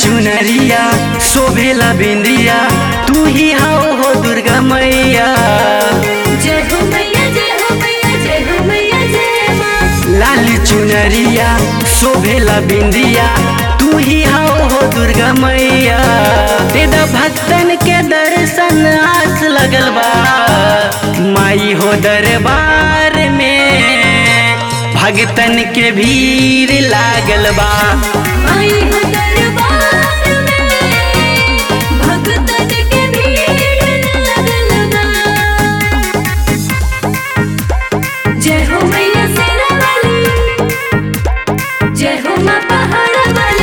चुनरिया शोभेला बिंदिया तू ही हाओ हो दुर्गा मैया जय हो मैया जय हो मैया जय हो मैया जय माँ लाल चुनरिया शोभेला बिंदिया तू ही हाओ हो दुर्गा मैया तेदा भक्तन के दर्शन आस लगल बा माई हो दरबार में भक्तन के भीड़ लागल बा आई हो दरबार में भक्तन के भीड़ लागल बा जय हो मैया सेना वाली जय हो माँ पहाड़ वाली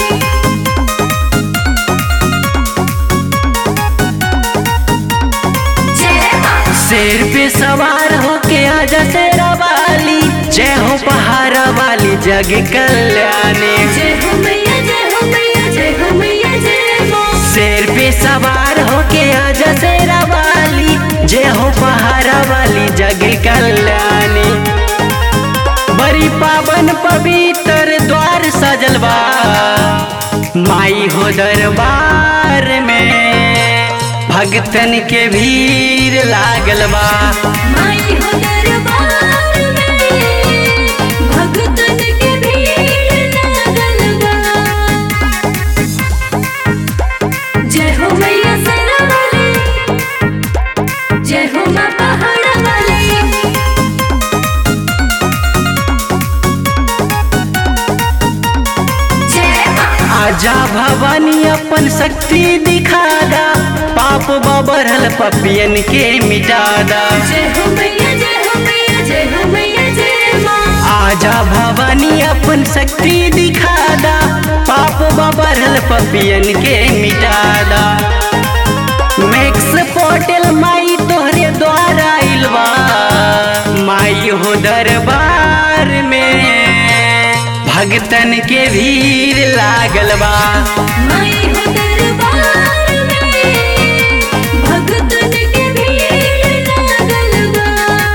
जय माँ शेर पे सवार होके आजा शेरा वाली जय हो पहाड़ा वाली जग कल्याणी जय हो मैया जय हो मैया जय हो मैया जय माँ शेर पे सवार होके आजा शेरा वाली जय हो पहाड़ा वाली जग कल्याणी बड़ी पावन पवित्र द्वार सजल बा माई हो दरबार में भक्तन के भीड़ लागल बा माई हो दरबार में भक्तन के भीड़ लागल बा जय हो मैया सेना वाली जय हो माँ पहाड़ वाली जय माँ आजा भवानी अपन शक्ति दिखादा पाप बबरल पपियन के मिटादा जय हो मैया जय हो मैया जय हो मैया जय माँ आजा भवानी अपन शक्ति दिखादा पाप बबरल पपियन के मिटादा मैक्स पोर्टल माई तोहरे द्वारा आइलबा माई हो दरबार में भक्तन के भीड़ लागल बा माई हो दरबार में भक्तन के भीड़ लागल बा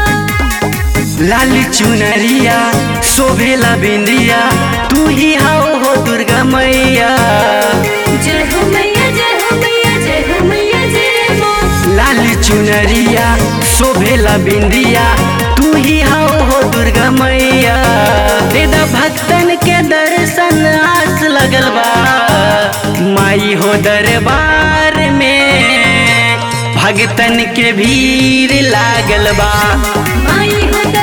लाल चुनरिया शोभेला बिंदिया तू ही हाओ हो दुर्गा मैया जय हो मैया जय हो मैया जय हो मैया जय माँ लाल चुनरिया शोभेला बिंदिया तू ही हाओ हो दुर्गा मैया तेदा भक्तन के दर्शन आस लगल बा माई हो दरबार में भक्तन के भीड़ लागल बा माई हो